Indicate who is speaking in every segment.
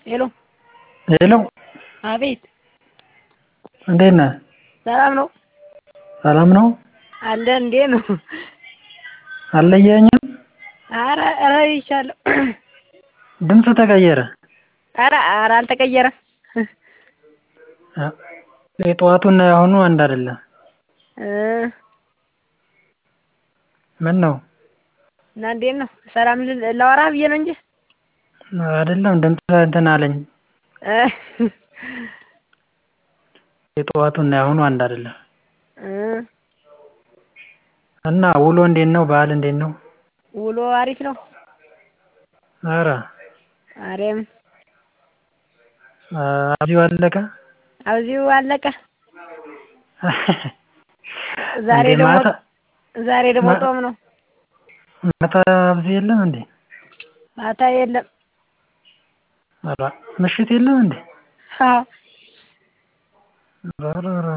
Speaker 1: ሄሎ
Speaker 2: ሄሎ
Speaker 1: አቤት
Speaker 2: እንዴት ነህ?
Speaker 1: ሰላም ነው
Speaker 2: ሰላም ነው?
Speaker 1: አለ እንዴት ነው?
Speaker 2: አልለየኸኝም?
Speaker 1: ኧረ ኧረ አይቻለሁ።
Speaker 2: ድምፅህ ተቀየረ።
Speaker 1: ኧረ ኧረ አልተቀየረም።
Speaker 2: የጠዋቱና የአሁኑ አንድ አይደለም።
Speaker 1: እ
Speaker 2: ምነው?
Speaker 1: እና እንዴት ነው? ሰላም ላወራህ ብዬሽ ነው እንጂ
Speaker 2: አይደለም ድምፅህ እንትን አለኝ።
Speaker 1: እ
Speaker 2: የጠዋቱና የአሁኑ አንድ አይደለም።
Speaker 1: እ
Speaker 2: እና ውሎ እንዴት ነው? በዓል እንዴት ነው?
Speaker 1: ውሎ አሪፍ ነው።
Speaker 2: ኧረ
Speaker 1: ማርያምን
Speaker 2: አብዚው አለቀ?
Speaker 1: አብዚው አለቀ። ዛሬ
Speaker 2: እንዴ
Speaker 1: ደግሞ
Speaker 2: ማታ
Speaker 1: ዛሬ ደግሞ
Speaker 2: ማ-
Speaker 1: ጾም ነው።
Speaker 2: ማታ አብዚ የለም እንዴ?
Speaker 1: ማታ የለም።
Speaker 2: ኧረ ምሽት የለም እንዴ?
Speaker 1: አዎ
Speaker 2: ኧረ ኧረ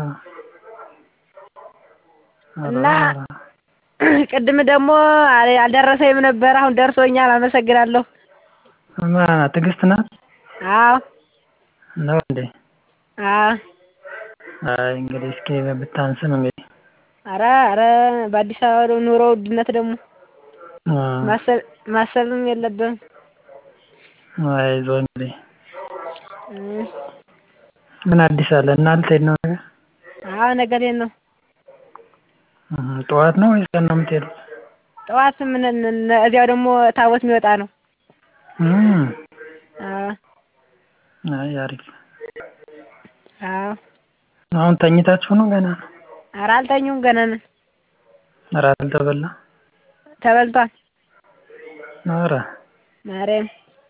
Speaker 2: ኧረ
Speaker 1: እና
Speaker 2: ኧረ
Speaker 1: ቅድም ደግሞ አል- አልደረሰኝም ነበር። አሁን ደርሶኛል። አመሰግናለሁ።
Speaker 2: ማን ናት? ትዕግስት ናት?
Speaker 1: አዎ
Speaker 2: ነው እንዴ?
Speaker 1: አዎ
Speaker 2: አይ እንግዲህ እስኪ ብታንስም እንግዲህ
Speaker 1: ኧረ ኧረ በአዲስ አበባ ኑሮ ውድነት ደግሞ
Speaker 2: አ
Speaker 1: ማሰብ ማሰብም የለብህም።
Speaker 2: አይዞህ እንግዲህ
Speaker 1: እ
Speaker 2: ምን አዲስ አለ? እና ልትሄድ ነው ነገ?
Speaker 1: አዎ ነገ ልሄድ ነው።
Speaker 2: እህ ጠዋት ነው ወይስ ቀን ነው የምትሄዱት?
Speaker 1: ጠዋት ምን እነ- እዚያው ደግሞ ታቦት የሚወጣ ነው።
Speaker 2: እም
Speaker 1: አዎ
Speaker 2: አይ አሪፍ።
Speaker 1: አዎ
Speaker 2: አሁን ተኝታችሁ ነው ገና ነው?
Speaker 1: ኧረ አልተኙም ገና ነን።
Speaker 2: እራት አልተበላ?
Speaker 1: ተበልቷል።
Speaker 2: ኧረ
Speaker 1: ማርያም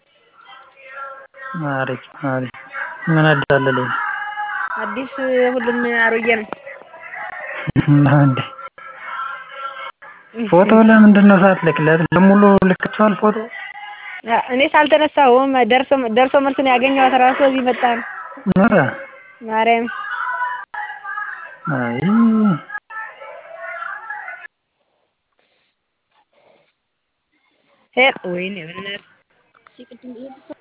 Speaker 2: አሪፍ አሪፍ። ምን አዲስ አለ ሌላ?
Speaker 1: አዲስ ሁሉም አሮጌ ነው።
Speaker 2: ነው እንዴ? ፎቶ ለምንድን ነው ሳትልክለት? ለሙሉ ልክቷል ፎቶ?
Speaker 1: አ- እኔስ አልተነሳሁም። ደርሶ ደርሶ መልስ ነው ያገኘኋት እራሱ እዚህ መጣ ነው።
Speaker 2: ኧረ
Speaker 1: ማርያም
Speaker 2: አይ
Speaker 1: ሄ ወይኔ በእናትህ